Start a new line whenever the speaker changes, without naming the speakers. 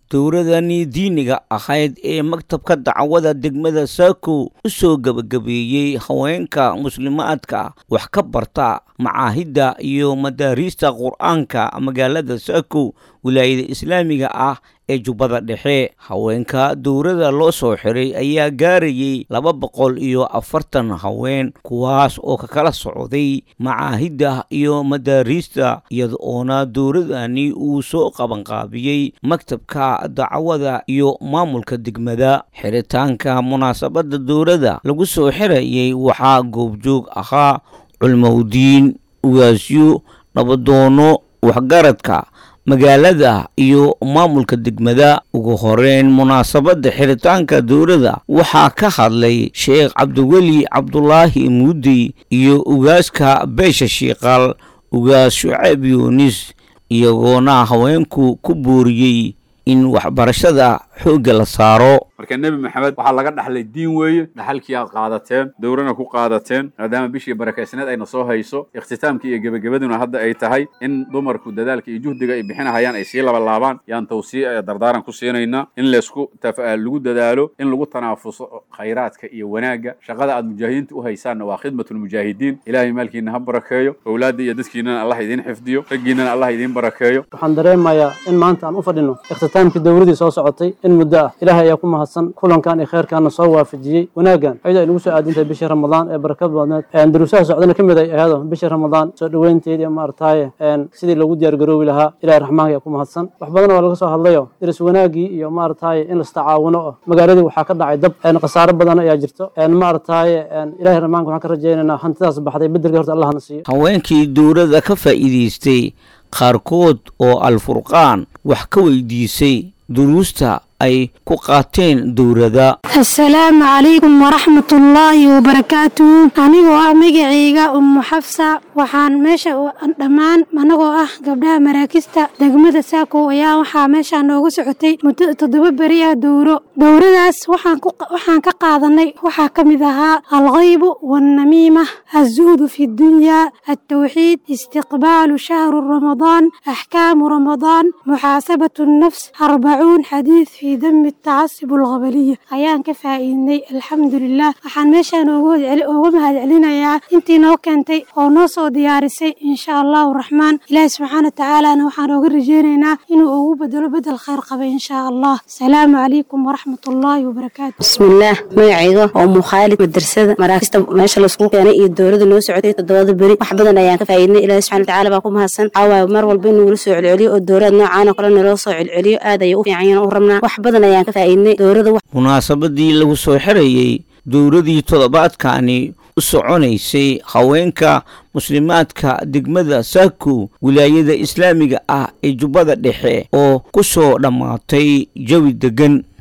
dowladani diiniga ahayd ee maktabka dacwada degmada saako u soo gebagabeeyey haweenka muslimaadka wax ka barta macaahidda iyo madaariista qur-aanka magaalada saako wilaayada islaamiga ah ee jubbada dhexe haweenka dowladda loo soo xiray ayaa gaarayay laba boqol iyo afartan haween kuwaas oo ka kala socday macaahidda iyo madaariista iyada oona dowladani uu soo qabanqaabiyey maktabka dacwada iyo maamulka degmada xiritaanka munaasabadda dowladda lagu soo xirayay waxaa goobjoog ahaa culmowdiin ugaasyo nabadoono waxgaradka magaalada iyo maamulka degmada ugu horeyn munaasabadda xiritaanka dowladda waxaa ka hadlay sheekh cabdiweli cabdulaahi muudey iyo ugaaska beesha shiiqaal ugaas shucayb yuunis iyagoona haweenku ku booriyey in waxbarashada xoogga la saaro
marka nebi maxamed waxaa laga dhaxlay diin weeye dhaxalkii aad qaadateen dowrana ku qaadateen maadaama bishii barakaysneed ayna soo hayso ikhtitaamkii iyo gebagabaduna hadda ay tahay in dumarku dadaalka iyo juhdiga ay bixinahayaan ay sii labalaabaan yaan tawsiic dardaaran ku siinaynaa in laysku lagu dadaalo in lagu tanaafuso khayraadka iyo wanaagga shaqada aad mujaahidiinta u haysaanna waa khidmatulmujaahidiin ilaahay maalkiina ha barakeeyo owlaadda iyo dadkiinana allah idiin xifdiyo raggiinana allah idiin barakeeyo
waxaan dareemayaa in maanta aan u fadhino ikhtitaamkii dowladii soo socotay in muddo ah ilaahay ayaa ku mahadsan kulankan iyo khayrkaana soo waafajiyey wanaaggan ayadoo ay nagu soo aadintahay bishii ramadaan ee barakad badneed duruusaha socdana ka mid ay ahado bishii ramadaan soo dhoweynteed iyo maartaaye sidii loogu diyaargaroobi lahaa ilahay raxmaanka ayaa ku mahadsan wax badan waa laga soo hadlayo diris wanaaggii iyo maartaaye in lastacaawuno oo magaaladii waxaa ka dhacay dab khasaaro badan ayaa jirto maartaaye ilahay raxmaanka waxaan ka rajaynaynaa hantidaas baxday bedelkii horta allahna siiyo
haweenkii dowladda ka faa'iidaystay qaarkood oo alfurqaan wax ka weydiisay duruusta ay ku qaateen dowladda
assalaamu calaykum waraxmatullaahi wabarakaatuhu anigoo ah magacayga ummu xafsa waxaan meesha dhammaan anagoo ah gabdhaha maraakista degmada saako ayaa waxaa meeshaa nooga socotay muddo toddoba beri ah dowro dowradaas waxaan ka qaadanay waxaa ka mid ahaa alkhaybu waalnamiima azuhdu fi dunyaa altawxiid istiqbaalu shahru ramadaan axkaamu ramadaan muxaasabatu nnafs arbacuun xadiid في دم التعصب الغبلية ayaan ka faa'iidnay alxamdulilah waxaan meeshaan uga mahadcelinayaa intii noo keentay oo noo soo diyaarisay insha allahu raxmaan ilaahi subxaana watacaalana waxaan ooga rajeynaynaa inuu ugu bedelo bedel khayr qaba insha allah asalaamu calaykum waraxmat ullaahi wabarakaatu
bismillaah magacayga oo mukhaalid madrasada maraakista meesha laisku keenay iyo dowladda noo socotay toddobada beri wax badan ayaan ka faa'iidnay ilaahi subxana watacaala baa ku mahadsan waxaa mar walba in nagula soo celceliyo oo dowlad noocaan oo kale naloo soo celceliyo aad ayay u fiican yihiin u rabnaa wax badan ayaan ka faa'iidnay dowladda
munaasabadii lagu soo xirayey dowladii toddobaadkani u soconaysay haweenka muslimaadka degmada saako wilaayada islaamiga ah ee jubbada dhexe oo ku soo dhammaatay jawi deggan